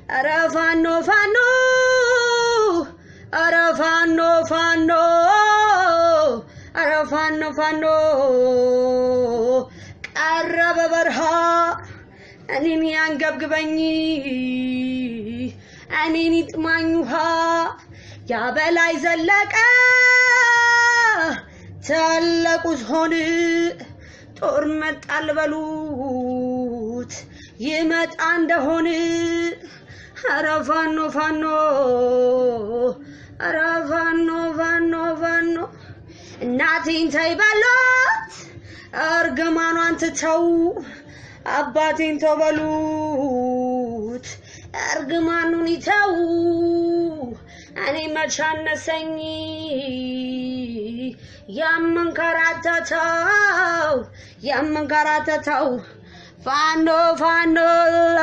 ኧረ ፋኖ ፋኖ ኧረ ፋኖ ፋኖ ኧረ ፋኖ ፋኖ ቀረበ በረሃ እኔን ያንገብግበኝ እኔን ይጥማኝ ውሃ ያበላይ ዘለቀ ታላቁ ዝሆን ጦር መጣል በሉት ይመጣ እንደሆን ኧረ ፋኖ ፋኖ ኧረ ፋኖ ፋኖ ፋኖ እናቴን ተይ በሏት እርግማኗን ትተው አባቴን ተው በሉት እርግማኑን ይተው እኔ መቻነሰኝ የምንከራተተው የምንከራተተው ፋኖ ፋኖ